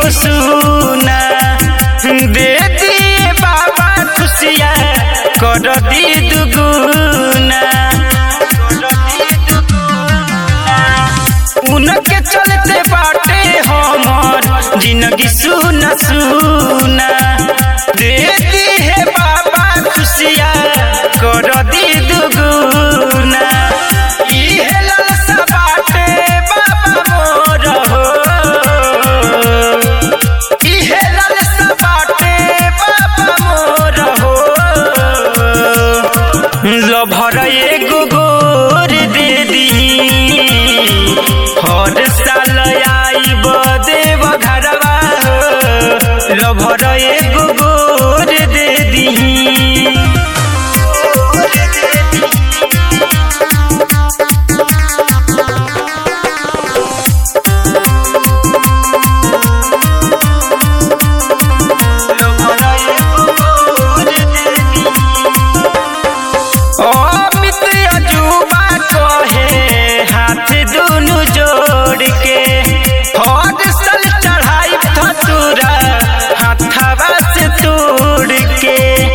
हो सुना दे दिए बाबा खुशिया कर दी दुगुना उनके चलते बाटे हमर जिंदगी सुना सुना दे दी है बाबा खुशिया कर दी दुगुना इहे लालसा बाटे बाबा मोर हो इहे लालसा बाटे बाबा मोर हो लभर एगो गोर दे दी हर साल आइब देव घरवा हो लभर एगो गोर दे दी अमित अजूबा कहे हाथ दुनु जोड़ के हर साल चढ़ाई धतूरा हाथवा से तोड़ के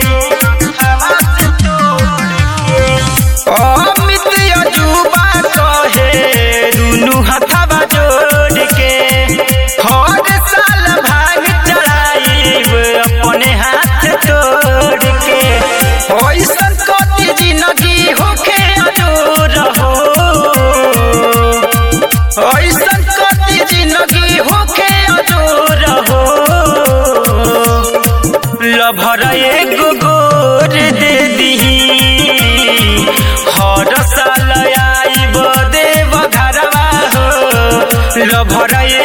अमित अजूबा कहे दुनु हाथवा जोड़ के हर साल भाग चढ़ाई अपने हाथ तोड़ के ऐसन कति जिंदगी होखे अजोर हो ऐसन कति जिंदगी होखे अजोर हो लभर एगो गोर दे दीही हर साल आइब देव घरवा हो लभर